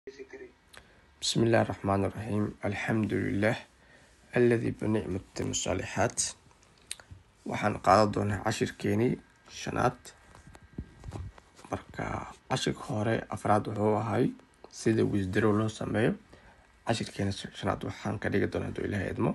بسم الله الرحمن الرحيم الحمد لله الذي بنعمة الصالحات waxaan qaadan doonaa cashirkeenii shanaad marka cashirka hore afraad wuxuu ahay sida wisdrow loo sameeyo cashirkeena shanaad waxaan ka dhigi doonaa haduu ilahay idmo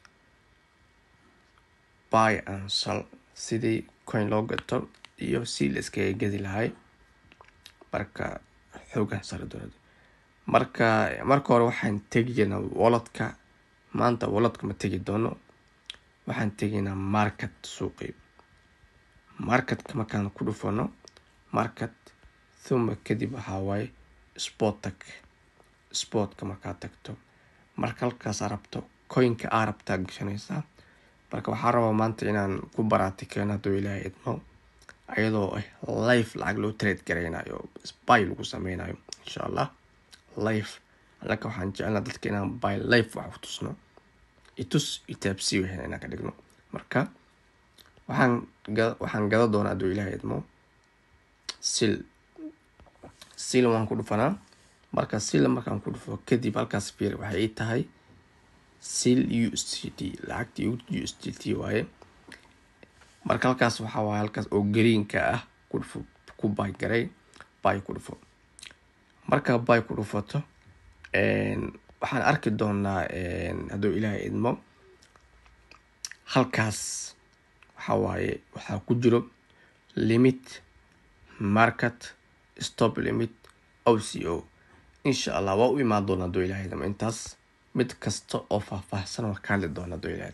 buy and sell sidii coin loo gato iyo si la iskaga gedi lahay marka xoogan sari doonaa marka marka hore waxaan tegaynaa walladka maanta walladka ma tegi doono waxaan tegaynaa market suuqi marketka markaan ku dhufano market thuma kadib waxaa waaye sport tag sportka markaad tagto marka halkaas aa rabto coinka aa rabtaa gashanaysaa marka waxaa rabaa maanta inaan ku baraatikeeno hadduu ilaahay idmo ayadoo ah life lacag loo trade garaynayo by lagu sameynayo insha allah life alaka waxaan jecelnaa dadka inaan by life wax u tusno itus itaabsii wixin inaan ka dhigno marka waxaan waxaan gada doonaa hadduu ilaahay idmo sil sil waan ku dhufanaa marka sil markaan ku dhufo kadib halkaas fiir waxay ii tahay sil u s t d lacagtii u s t t waaye marka halkaas waxaa waaye halkaas oo greenka ah ku dhufo ku bay garay bay ku dhufo markaa bay ku dhufato waxaan arki doonaa hadduu ilaahay idmo halkaas waxaa waaye waxaa ku jiro limit market stop limit o c o insha allah waa u imaan doona hadduu ilahay idmo intaas mid kasta oo faahfaahsan waa ka hadli doona hadduu ilahay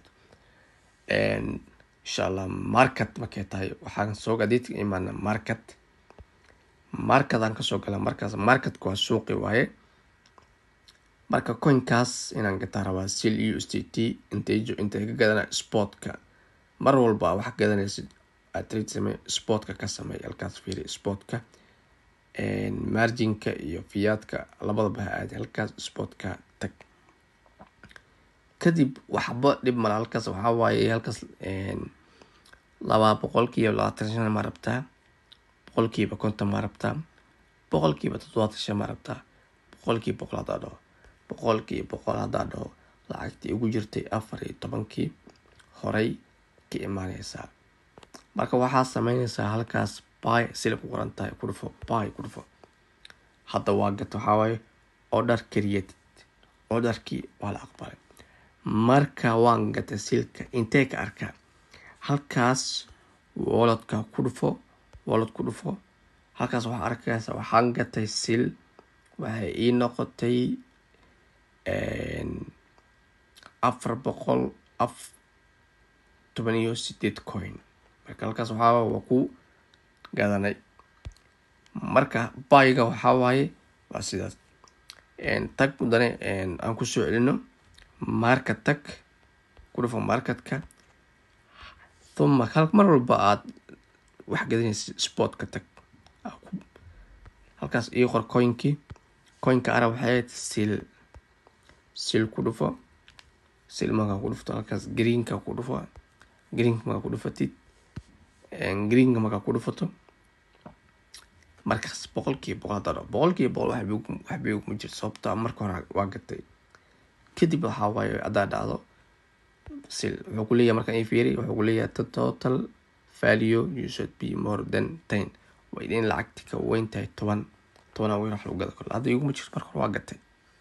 insha allah market markay tahay waxaan soo adiidka imaana market marketaan kasoo gala markaas marketka waa suuqi waaye marka coinkaas inaan gataa rabaa sil u s t t intay intay ka gadana sportka mar walba wax gadanaysid aad trade samey sportka ka sameey halkaas fiiri sportka marginka iyo fiyaadka labadaba ha aadi halkaas sportka tag kadib waxba dhib mala halkaas waxaa waaye halkaas laba boqolkiiba labaatan shan ma rabtaa boqolkiiba konton ma rabtaa boqolkiiba toddobaatan shan ma rabtaa boqolkiiba boqol hadaa dhaho boqolkiiba boqol hadaa dhaho lacagtii ugu jirtay afar iyo tobankii horey ka imaaneysaa marka waxaa sameyneysaa halkaas by sila ku qoran tahay ku dhufo by ku dhufo hadda waa gato waxaa waaye order created orderkii waa la aqbalay marka waan gatay silka intee ka arkaa halkaas walladka ku dhufo wallad ku dhufo halkaas waxaa arkaysa waxaan gatay sil waxay ii noqotay afar boqol af toban iyo sideed coin marka halkaas waxaa waa ku gadanay marka bayga waxaa waaye waa sidaas tag mudane aan kusoo celino market tag ku dhufo marketka thuma mar walba aad wax gadanaysa sportka tag halkaas ii qor coinkii coinka arab waxay sil sil ku dhufo sil markaa ku dhufto halkaas greenka ku dhufo greenka markaa ku dhufatid greenka markaa ku dhufato markaas boqolkiiba boqol hadaa dhaho boqolkiiba boqol waxbay kuma jirto sababta marka hore waa gatay kadib waxaa waaye haddaa dhacdo sil wuxuu kuleeyahay markaan ii fiiri wuxuu kuleeyahay total value you should be more than ten waa in lacagti ka weyn tahay toban tobanaa weyn wax lagu gada karo hadda iguma jirto marka hore waa gatay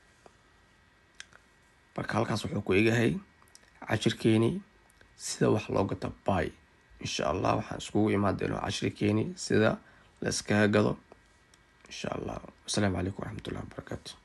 marka halkaas wuxuu ku egahay cashirkeeni sida wax loo gato by insha allah waxaan iskugu imaadeno cashirkeeni sida la iskaga gado insha allah wasalaamu calaykum waraxmatullahi wabarakaatu